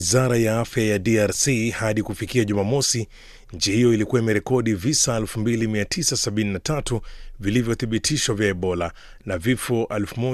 Wizara ya afya ya DRC hadi kufikia Jumamosi, nchi hiyo ilikuwa imerekodi visa 2973 vilivyothibitishwa vya Ebola na vifo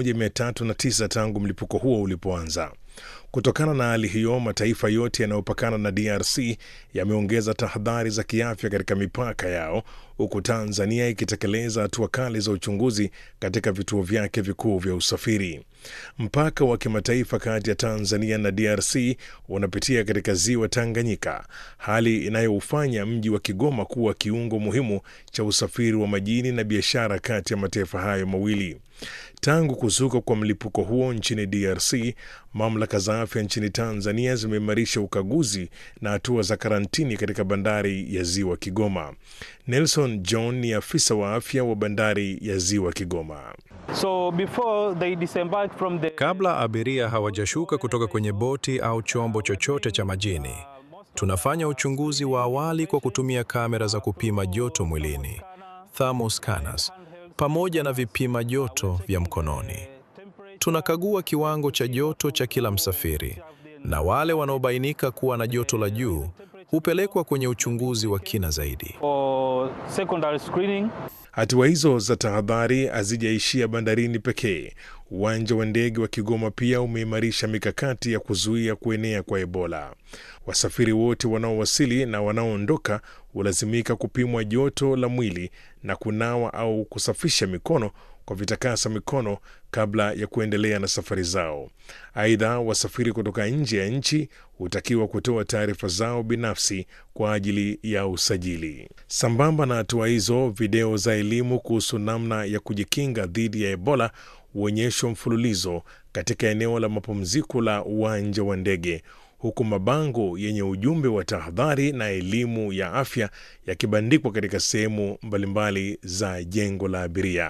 1309 tangu mlipuko huo ulipoanza. Kutokana na hali hiyo, mataifa yote yanayopakana na DRC yameongeza tahadhari za kiafya katika mipaka yao, huku Tanzania ikitekeleza hatua kali za uchunguzi katika vituo vyake vikuu vya usafiri. Mpaka wa kimataifa kati ya Tanzania na DRC unapitia katika ziwa Tanganyika, hali inayoufanya mji wa Kigoma kuwa kiungo muhimu cha usafiri wa majini na biashara kati ya mataifa hayo mawili. Tangu kuzuka kwa mlipuko huo nchini DRC, mamlaka za afya nchini Tanzania zimeimarisha ukaguzi na hatua za karantini katika bandari ya ziwa Kigoma. Nelson John ni afisa wa afya wa bandari ya ziwa Kigoma. So before they disembark from the... Kabla abiria hawajashuka kutoka kwenye boti au chombo chochote cha majini, tunafanya uchunguzi wa awali kwa kutumia kamera za kupima joto mwilini, thermal scanners, pamoja na vipima joto vya mkononi. Tunakagua kiwango cha joto cha kila msafiri, na wale wanaobainika kuwa na joto la juu hupelekwa kwenye uchunguzi wa kina zaidi. or secondary screening. Hatua hizo za tahadhari hazijaishia bandarini pekee. Uwanja wa ndege wa Kigoma pia umeimarisha mikakati ya kuzuia kuenea kwa Ebola. Wasafiri wote wanaowasili na wanaoondoka hulazimika kupimwa joto la mwili na kunawa au kusafisha mikono kwa vitakasa mikono kabla ya kuendelea na safari zao. Aidha, wasafiri kutoka nje ya nchi hutakiwa kutoa taarifa zao binafsi kwa ajili ya usajili. Sambamba na hatua hizo, video za elimu kuhusu namna ya kujikinga dhidi ya Ebola huonyeshwa mfululizo katika eneo la mapumziko la uwanja wa ndege huku mabango yenye ujumbe wa tahadhari na elimu ya afya yakibandikwa katika sehemu mbalimbali za jengo la abiria.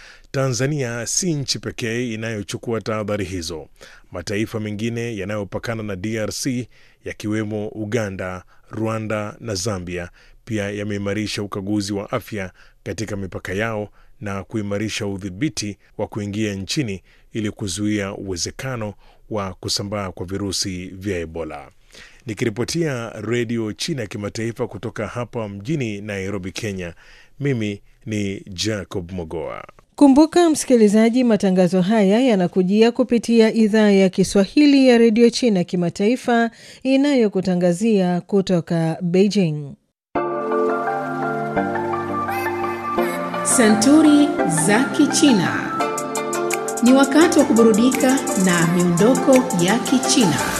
Tanzania si nchi pekee inayochukua tahadhari hizo. Mataifa mengine yanayopakana na DRC yakiwemo Uganda, Rwanda na Zambia pia yameimarisha ukaguzi wa afya katika mipaka yao na kuimarisha udhibiti wa kuingia nchini ili kuzuia uwezekano wa kusambaa kwa virusi vya Ebola. Nikiripotia Redio China ya Kimataifa kutoka hapa mjini Nairobi, Kenya, mimi ni Jacob Mogoa. Kumbuka msikilizaji, matangazo haya yanakujia kupitia idhaa ya Kiswahili ya redio China kimataifa inayokutangazia kutoka Beijing. Santuri za Kichina. Ni wakati wa kuburudika na miondoko ya Kichina.